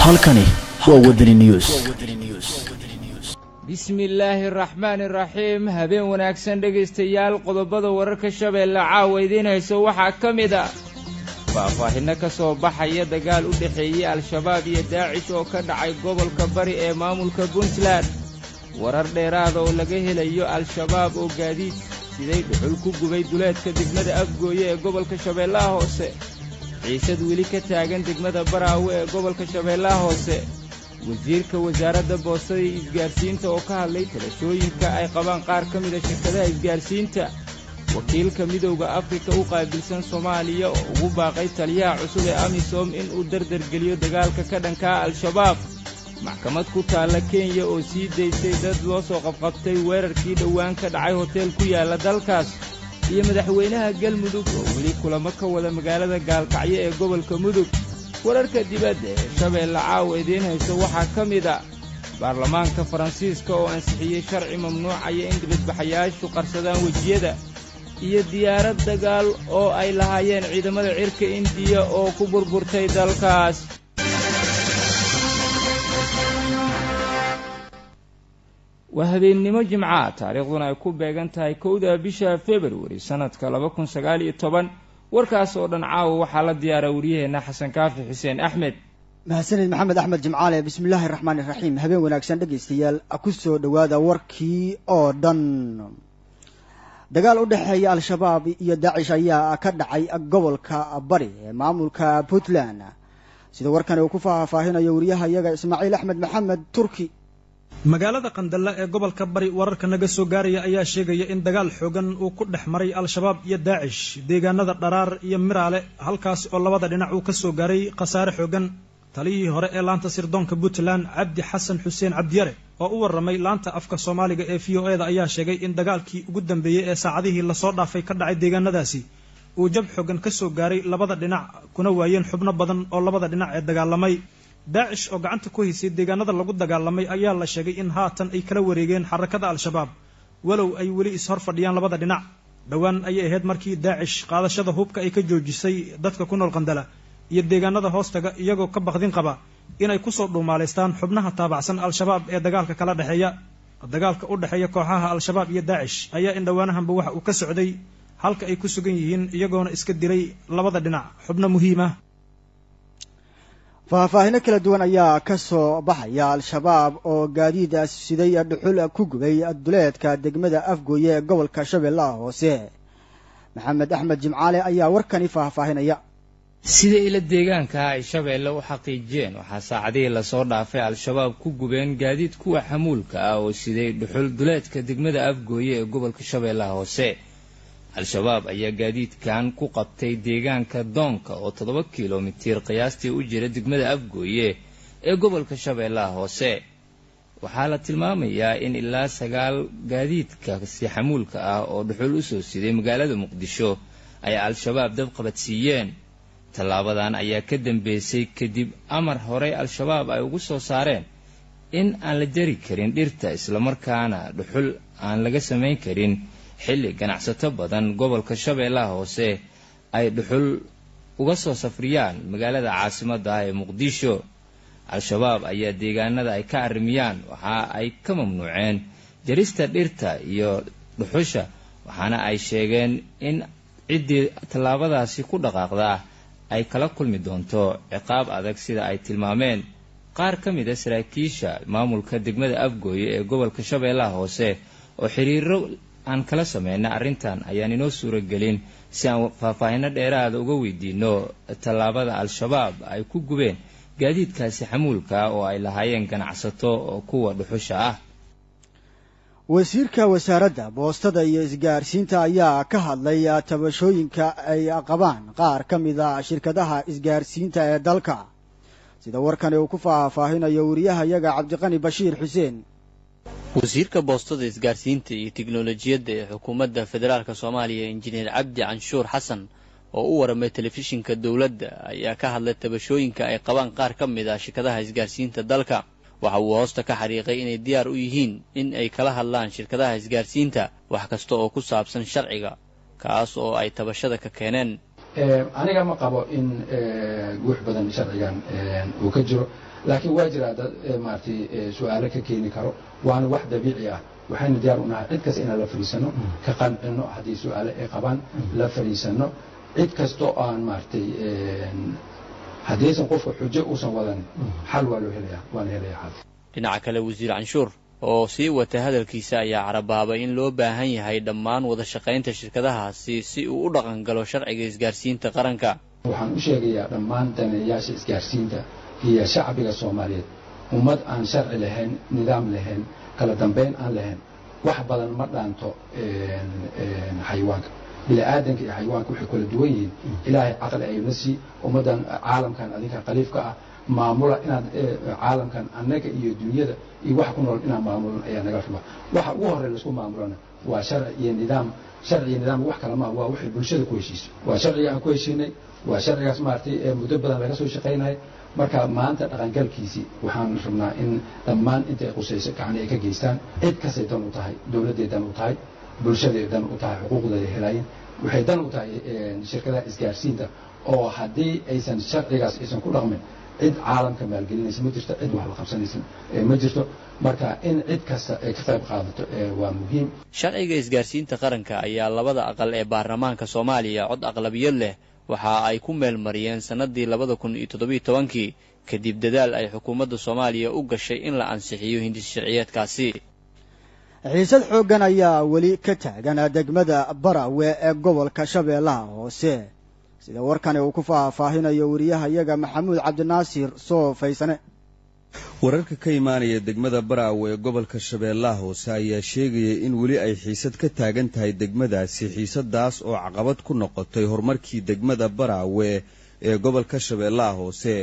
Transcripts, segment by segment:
halkani waa wadani news bismi illaahi araxmaani araxiim habeen wanaagsan dhegaystayaal qodobada wararka shabeelle caawa idiin hayso waxaa ka mid a faahfaahinno ka soo baxaya dagaal u dhexeeyey al-shabaab iyo daacish oo ka dhacay gobolka bari ee maamulka puntland warar dheeraada oo laga helayo al-shabaab oo gaadiid siday dhuxul ku gubay duleedka degmada afgooye ee gobolka shabeellaha hoose ciisad weli ka taagan degmada baraawe ee gobolka shabeellaha hoose wasiirka wasaaradda boostada iyo isgaarsiinta oo ka hadlay talashooyinka ay qabaan qaar ka mida shirkadaha isgaarsiinta wakiilka midowda afrika u qaabilsan soomaaliya oo ugu baaqay taliyaha cusub ee amisom inuu dardargeliyo dagaalka ka dhankaa al-shabaab maxkamad ku taalla kenya oo sii daysay dad loo soo qabqabtay weerarkii dhowaan ka dhacay hoteel ku yaalla dalkaas iyo madaxweynaha galmudug oo weli kulamo ka wada magaalada gaalkacyo ee gobolka mudug wararka dibadda ee shabeelle caawa idiin hayso waxaa ka mid a baarlamaanka faransiiska oo ansixiyey sharci mamnuucaya in dibadbaxayaashu qarsadaan wejiyada iyo diyaarad dagaal oo ay lahaayeen ciidamada cirka indiya oo ku burburtay dalkaas waa habeennimo jimcaha taariikhduna ay ku beegan tahay kowda bisha februari sannadka laba kun sagaal iyo toban warkaas oo dhan caawa waxaa la diyaara waryaheenna xasan kaafi xuseen axmed mahadsanid maxamed axmed jimcaale bismillaahi raxmaani raxiim habeen wanaagsan dhegaystayaal ku soo dhowaada warkii oo dhan dagaal u dhexeeya al-shabaab iyo daacish ayaa ka dhacay gobolka bari ee maamulka puntland sida warkani uu ku faahfaahinayo wariyaha iyaga ismaaciil axmed maxamed turki magaalada qandalla ee gobolka bari wararka naga soo gaaraya ayaa sheegaya in dagaal xoogan uu ku dhex maray al-shabaab iyo daacish deegaanada dharaar iyo miraale halkaas oo labada dhinac uu ka soo gaaray khasaare xoogan taliyihii hore ee laanta sirdoonka puntland cabdi xasan xuseen cabdiyare oo u warramay laanta afka soomaaliga ee v o e da ayaa sheegay in dagaalkii ugu dambeeyey ee saacadihii lasoo dhaafay ka dhacay deegaanadaasi uu jab xoogan ka soo gaaray labada dhinac kuna waayeen xubno badan oo labada dhinac ee dagaalamay daacish oo gacanta ku haysay deegaanada lagu dagaalamay ayaa la sheegay in haatan ay kala wareegeen xarakada al-shabaab walow ay weli is-hor fadhiyaan labada dhinac dhowaan ayay ahayd markii daacish qaadashada hubka ay ka joojisay dadka ku nool qandala iyo deegaanada hoostaga iyagoo ka baqdin qaba inay kusoo dhuumaalaystaan xubnaha taabacsan al-shabaab ee dagaalka kala dhexeeya dagaalka u dhexeeya kooxaha al-shabaab iyo daacish ayaa in dhowaanahanba waxa uu ka socday halka ay ku sugan yihiin iyagoona iska dilay labada dhinac xubno muhiim ah faahfaahino kala duwan ayaa ka soo baxaya al-shabaab oo gaadiid siday dhuxul ku gubay duleedka degmada afgooye ee gobolka shabeellaha hoose maxamed axmed jimcaale ayaa warkani faahfaahinaya sida ila deegaanka ay shabeelle u xaqiijiyeen waxaa saacadihii lasoo dhaafay al-shabaab ku gubeen gaadiid kuwa xamuulka ah oo siday dhuxul duleedka degmada afgooye ee gobolka shabeellaha hoose al-shabaab ayaa gaadiidkan ku qabtay deegaanka doonka oo toddoba kilomitir qiyaastii u jira degmada afgooye ee gobolka shabeellaha hoose waxaa la tilmaamayaa in ilaa sagaal gaadiidkasi xamuulka ah oo dhuxul usoo siday magaalada muqdisho ay al-shabaab dab qabadsiiyeen tallaabadan ayaa ka dambeysay kadib amar horey al-shabaab ay ugu soo saareen in aan la jari karin dhirta islamarkaana dhuxul aan laga samayn karin xilli ganacsato badan gobolka shabeellaha hoose ay dhuxul uga soo safriyaan magaalada caasimadda ah ee muqdisho al-shabaab ayaa deegaanada ay ka arrimiyaan waxa ay ka mamnuuceen jarista dhirta iyo dhuxusha waxaana ay sheegeen in ciddii tallaabadaasi ku dhaqaaqdaa ay kala kulmi doonto ciqaab adag sida ay tilmaameen qaar ka mid a saraakiisha maamulka degmada afgooye ee gobolka shabeellaha hoose oo xiriiro aan kala sameyna arrintan ayaan inoo suuragelin si aan faahfaahino dheeraada uga weydiino tallaabada al-shabaab ay ku gubeen gaadiidkaasi xamuulka oo ay lahaayeen ganacsato oo kuwa dhuxusha ah wasiirka wasaaradda boostada iyo isgaarsiinta ayaa ka hadlay tabashooyinka ay qabaan qaar ka mid a shirkadaha isgaarsiinta ee dalka sida warkani uu ku faahfaahinayo wariyaha yaga cabdiqani bashiir xuseen wasiirka boostada isgaarsiinta iyo tiknolojiyadda ee xukuumadda federaalk soomaaliya injineer cabdi canshuur xasan oo u waramay telefishinka dowladda ayaa ka hadlay tabashooyinka ay qabaan qaar ka mid ah shirkadaha isgaarsiinta dalka waxa uu hoosta ka xariiqay inay diyaar u yihiin in ay kala hadlaan shirkadaha isgaarsiinta wax kasta oo ku saabsan sharciga kaas oo ay tabashada ka keeneen aniga ma qabo in guux badan sharcigan uu ka jiro laakiin waa jiraa dad maaragtay su-aalo ka keeni karo waana wax dabiici ah waxaynu diyaar u nahay cid kasta inaan la fadhiisano ka qancino haddii su-aalo ay qabaan la fadhiisano cid kastoo aan maaragtay haddaysan qofka xujo uusan wadan xal waa loo helaya waana helaya xal dhinaca kale wasiir canshuur oo sii wata hadalkiisa ayaa carabaabay in loo baahan yahay dhammaan wada shaqaynta shirkadahaasi si uu u dhaqan galo sharciga isgaarsiinta qaranka waxaan u sheegayaa dhammaan daneeyaasha isgaarsiinta iyo shacbiga soomaaliyeed ummad aan sharci lahayn nidaam lahayn kala dambayn aan lahayn wax badan ma dhaanto xayawaanka bini'aadanka iyo xayawaanka waxay kala duwan yihiin ilaahay caqli ayuna sii ummaddan caalamkan adinka khaliifka ah maamula inaad caalamkan annaga iyo dunyada iyo wax ku nool inaan maamulan ayaa naga raba waxa ugu horey laisku maamulana waa sharci iyo nidaam sharci iyo nidaam wax kale maaha waa waxay bulshada ku heshiisay waa sharciga aan ku heshiinay waa sharcigaas maaragtay muddo badan laga soo shaqaynaya marka maanta dhaqangalkiisii waxaan rabnaa in dhammaan intay qusayso gacni ay ka geystaan cid kastay dan u tahay dowladday dan u tahay bulshaday dan u tahay xuquuqday helaayeen waxay dan u tahay shirkadaha isgaarsiinta oo haddii aysan sharcigaas aysan ku dhaqmin cid caalamka maalgelinaysa ma jirto cid wax la qabsanaysa ma jirto marka in cid kasta ay ka qayb qaadato waa muhiim sharciga isgaarsiinta qaranka ayaa labada aqal ee baarlamaanka soomaaliya cod aqlabiyad leh waxa ay ku meel mariyeen sannadii labada kun iyo toddobiyo tobankii kadib dadaal ay xukuumadda soomaaliya u gashay in la ansixiyo hindis sharciyeedkaasi xiisad xooggan ayaa weli ka taagan degmada barawe ee gobolka shabeellaha hoose sida warkani uu ku faahfaahinayo wariyahayaga maxamuud cabdinaasir soo faysane wararka ka imaanaya degmada baraawe ee gobolka shabeellaha hoose ayaa sheegaya in weli ay xiisad ka taagan tahay degmadaasi xiisadaas oo caqabad ku noqotay horumarkii degmada baraawe ee gobolka shabeellaha hoose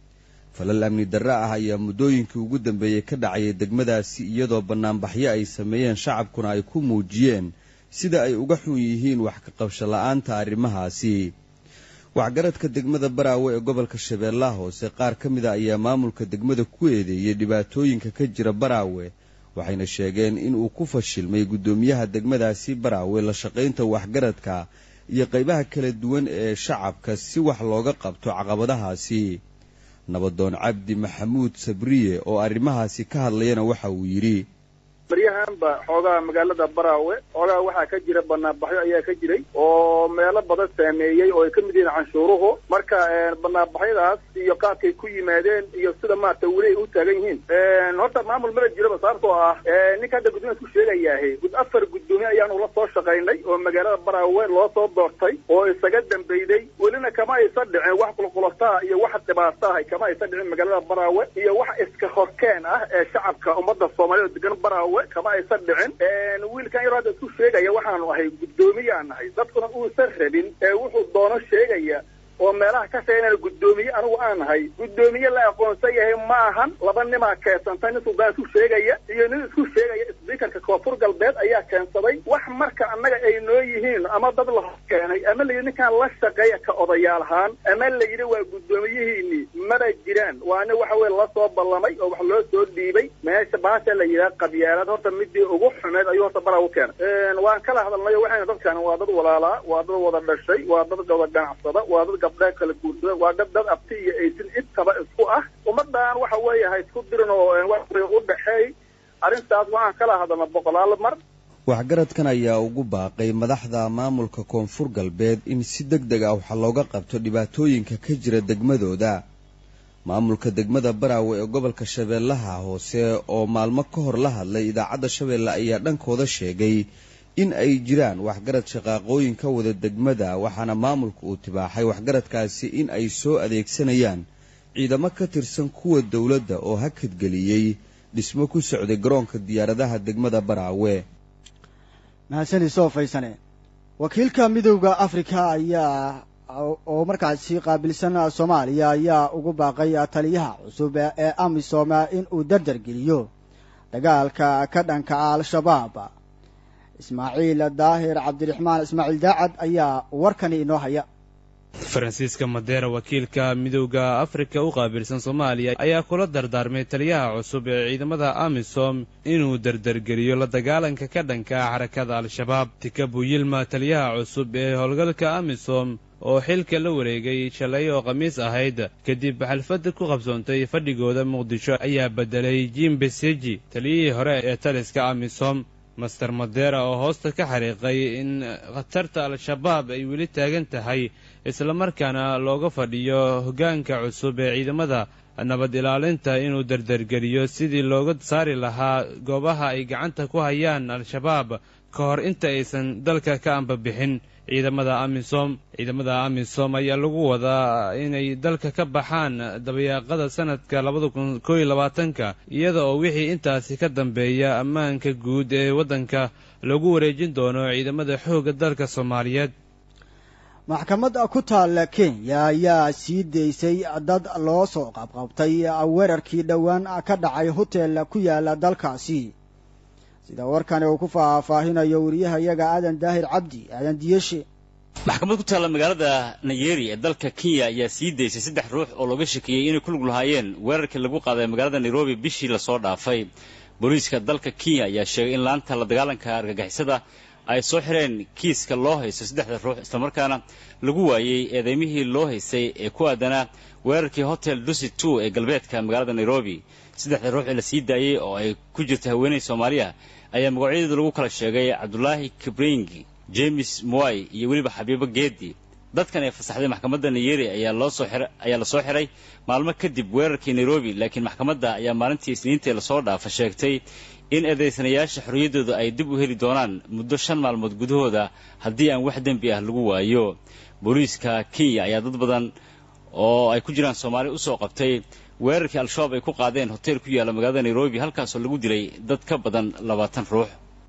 falal amni darre ah ayaa muddooyinkii ugu dambeeyey ka dhacayay degmadaasi iyadoo bannaanbaxyo ay sameeyeen shacabkuna ay ku muujiyeen sida ay uga xun yihiin wax ka qabsho la'aanta arrimahaasi waxgaradka degmada baraawe ee gobolka shabeellaha hoose qaar ka mida ayaa maamulka degmada ku eedeeyey dhibaatooyinka ka jira baraawe waxayna sheegeen in uu ku fashilmay guddoomiyaha degmadaasi baraawe la shaqaynta waxgaradka iyo qaybaha kala duwan ee shacabka si wax looga qabto caqabadahaasi nabadoon cabdi maxamuud sabriye oo arrimahaasi ka hadlayana waxa uu yidhi baryahanba xoogaha magaalada baraawe xoogaha waxaa ka jira banaanbaxyo ayaa ka jiray oo meelo badan saameeyey oo ay ka mid yihiin canshuuruhu marka banaanbaxyadaas iyo qaabkay ku yimaadeen iyo sida maarata weli ay u taagan yihiin horta maamul mala jiraba sababtoo ah ninka hadda gudoomiya isku sheegayaahe afar guddoomiye ayaanu la soo shaqaynay oo magaalada baraawe loo soo doortay oo isaga dambeyday welina kama aysan dhicin wax qulqulataa iyo wax dhibaato ah kama aysan dhicin magaalada baraawe iyo wax iska horkeen ah ee shacabka ummadda soomaaliya oo degan baraawe kama aysan dhicin wiilkan yaroo hadda isku sheegaya waxaanu ahay guddoomiyeaan nahay dadkuna uusan rabin ee wuxuu doono sheegaya oo meelaha ka sheeganaya guddoomiye anigu aan nahay guddoomiye la aqoonsan yahay ma ahan laba nimaa keensantay nin suldaan isku sheegaya iyo nin isku sheegaya sbiikarka koonfur galbeed ayaa keensaday wax marka annaga ay noo yihiin ama dad la hor keenay ama layidhi ninkaan la shaqeeya ka odayaal ahaan ama la yidhi waa guddoomiyihiini mana jiraan waana waxa weye la soo ballamay oo wax loo soo dhiibay meesha baasha la yidhaha qabyaalad horta midii ugu xumeed ayuu horta baraa u keenay waan kala hadalnayo waxayna dadkan waa dad walaalaa waa dad wada dhashay waa dad wada ganacsada waa dad gabdha kala guursada waa dad dad abti iyo aysin intaba isku ah ummadan waxa weeye ha isku dirin oo u dhexeey arrintaas waxaan kala hadalna boqolaal mar waxgaradkan ayaa ugu baaqay madaxda maamulka koonfur galbeed in si deg deg ah wax looga qabto dhibaatooyinka ka jira degmadooda maamulka degmada baraawe ee gobolka shabeellaha hoose oo maalmo ka hor la hadlay idaacadda shabeelle ayaa dhankooda sheegay in ay jiraan waxgarad shaqaaqooyin ka wada degmada waxaana maamulka uu tibaaxay waxgaradkaasi in ay soo adeegsanayaan ciidamo ka tirsan kuwa dowladda oo hakadgeliyey dhismo ku socday garoonka diyaaradaha degmada baraawe mahadsani soo faysane wakiilka midowda afrika ayaa oo markaasi qaabilsan soomaaliya ayaa ugu baaqay taliyaha cusub ee amisom in uu dardar geliyo dagaalka ka dhanka al-shabaab ismaaciil daahir cabdiraxmaan ismaaciil daacad ayaa warkani inoo haya faransiiska madeera wakiilka midowda afrika u qaabilsan soomaaliya ayaa kula dardaarmay taliyaha cusub ee ciidamada amisom inuu dardargeliyo la dagaalanka ka dhanka ah xarakada al-shabaab tikabu yilma taliyaha cusub ee howlgalka amisom oo xilka la wareegay shalay oo khamiis ahayd kadib xalfadda ku qabsoontay fadhigooda muqdisho ayaa beddelay jim beseji taliyihii hore ee taliska amisom master madera oo hoosta ka xariiqay in khatarta al-shabaab ay weli taagan tahay islamarkaana looga fadhiyo hoggaanka cusub ee ciidamada nabad ilaalinta inuu dardargeliyo sidii looga saari lahaa goobaha ay gacanta ku hayaan al-shabaab ka hor inta aysan dalka ka ambabixin ciidamada amisom ciidamada amisom ayaa lagu wadaa inay dalka ka baxaan dabayaaqada sanadka labada kun koo iyo labaatanka iyada oo wixii intaasi ka dambeeya ammaanka guud ee waddanka lagu wareejin doono ciidamada xoogga dalka soomaaliyeed maxkamadda ku taalla kenya ayaa sii daysay dad loo soo qabqabtay weerarkii dhowaan ka dhacay hotel ku yaala dalkaasi sida warkani uu ku faahfaahinayo wariyahayaga aadan daahir cabdi aadan diyeshe maxkamad ku taalla magaalada nayeri ee dalka kenya ayaa sii daysay saddex ruux oo looga shakiyey inay ku lug lahaayeen weerarkii lagu qaaday magaalada nairobi bishii lasoo dhaafay booliiska dalka kenya ayaa sheegay in laanta la dagaalanka argagixisada ay soo xireen kiiska loo haysto saddexda ruux islamarkaana lagu waayey eedeymihii loo haystay ee ku aadanaa weerarkii hotel dusi two ee galbeedka magaalada nairobi saddexda ruux ee la sii daayey oo ay ku jirta haweeney soomaaliya ayaa magacyadeedu lagu kala sheegay cabdulaahi kibringi james mwai iyo weliba xabiibo geedi dadkan ee fasaxday maxkamadda nayeri ayaa la soo xiray maalmo kadib weerarkii nairobi laakiin maxkamadda ayaa maalintii isniintii lasoo dhaafa sheegtay in eedaysanayaasha xorriyaddooda ay dib u heli doonaan muddo shan maalmood gudahooda haddii aan wax dembi ah lagu waayo booliiska kenya ayaa dad badan oo ay ku jiraan soomaali u soo qabtay weerarkii al-shabaab ay ku qaadeen hotel ku yaalla magaalada nairobi halkaasoo lagu dilay dad ka badan labaatan ruux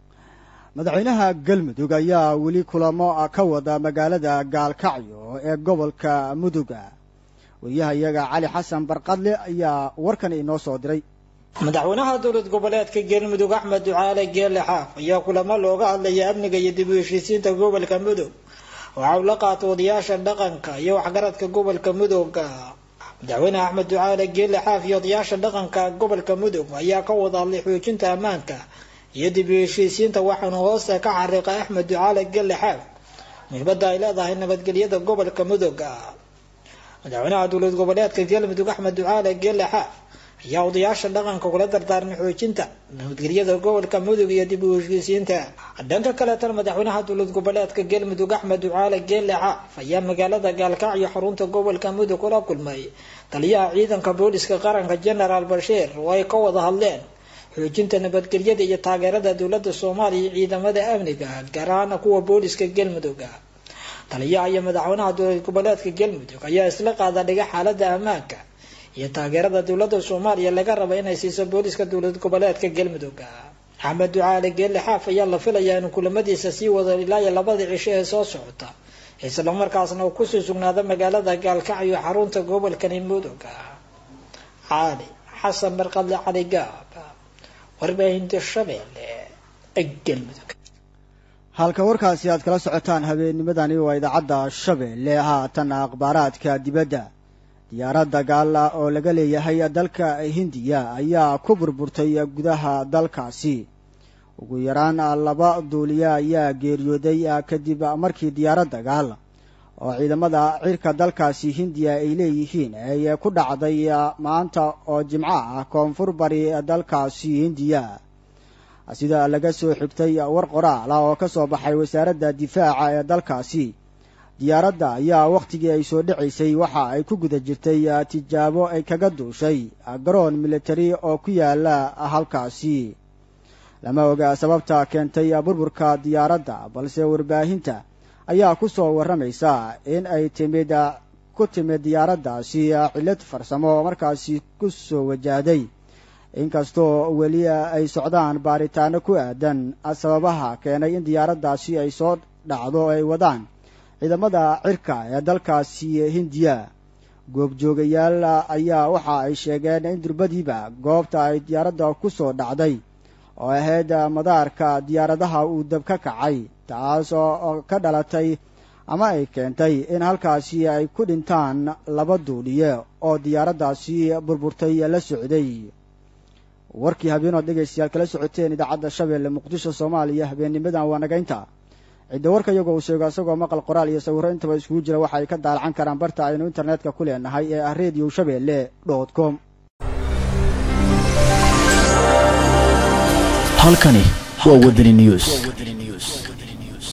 madaxweynaha galmudug ayaa weli kulamo ka wada magaalada gaalkacyo ee gobolka muduga wariyahayaga cali xasan barqadle ayaa warkan inoo soo diray madaxweynaha dowlad goboleedka galmudug axmed ducaale geelle xaaf ayaa kulamo looga hadlaya amniga iyo dib u heshiisiinta gobolka mudug waxa uu la qaatay odayaasha dhaqanka iyo waxgaradka gobolka mudugga madaxweyne axmed ducaale geelle xaaf iyo odayaasha dhaqanka gobolka mudug ayaa ka wada hadlay xoojinta ammaanka iyo dib u heshiisiinta waxaanu hoosta ka xariiqay axmed ducaale geelle xaaf muhiimadda ay leedahay nabadgelyada gobolka mudugga madaxweynaha dowlad goboleedka galmudug axmed ducaale geelle xaaf ayaa odayaasha dhaqanka kula dardaarmay xoojinta nabadgelyada gobolka mudug iyo dib u heshiisiinta dhanka kaleetana madaxweynaha dowlad goboleedka galmudug axmed ducaale geelle xaaf ayaa magaalada gaalkacyo xarunta gobolka mudug kula kulmay taliyaha ciidanka booliska qaranka genaraal bashiir oo ay ka wada hadleen xoojinta nabadgelyada iyo taageerada dowlada soomaaliya iyo ciidamada amniga gaar ahaana kuwa booliska galmudug taliyaha iyo madaxweynaha dowlad goboleedka galmudug ayaa isla qaada dhiga xaalada ammaanka iyo taageerada dowlada soomaaliya laga raba inay siiso booliska dowlad goboleedka galmudug axmed ducaale geelle xaaf ayaa la filayaa inuu kulamadiisa sii wado ilaa iyo labada cisho ee soo socota islamarkaasna uu kusii sugnaado magaalada gaalkacyo xarunta gobolkani mudug cali xasan barqadle cali gaab warbaahinta shabeelle galmudug halka warkaasi aad kala socotaan habeennimadani waa idaacadda shabeelle haatan akhbaaraadka dibadda diyaarad dagaala oo laga leeyahay dalka hindiya ayaa ku burburtay gudaha dalkaasi ugu yaraan laba duuliya ayaa geeriyooday kadib markii diyaarad dagaal oo ciidamada cirka dalkaasi hindiya ay leeyihiin ay ku dhacday maanta oo jimco ah koonfur bari dalkaasi hindiya sida laga soo xigtay war qoraal ah oo ka soo baxay wasaaradda difaaca ee dalkaasi diyaaradda ayaa wakhtigii ay soo dhacaysay waxa ay ku guda jirtay tijaabo ay kaga duushay garoon militari oo ku yaala halkaasi lama oga sababta keentay burburka diyaaradda balse warbaahinta ayaa ku soo warramaysa in ay timid ku timid diyaaraddaasi cillad farsamo markaasi ku soo wajahday inkastoo weli ay socdaan baaritaano ku aadan sababaha keenay in diyaaraddaasi ay soo dhacdo ay wadaan ciidamada cirka ee dalkaasi hindiya goobjoogayaal ayaa waxa ay sheegeen in durbadiiba goobta ay diyaaradda ku soo dhacday oo ahayd madaarka diyaaradaha uu dab ka kacay taas oo ka dhalatay ama ay keentay in halkaasi ay ku dhintaan laba duuliye oo diyaaraddaasi burburtay la socday warkii habeenood dhegaystayaal kala socoteen idaacadda shabeelle muqdisho soomaaliya habeennimadan waa nagaynta cidda warka iyagoo uu sheego isagoo maqal qoraal iyo sawirro intaba iskugu jira waxa ay ka daalacan karaan barta aynu internetka ku leenahay ee ah radio shabeelle dot com halkani waa wadani news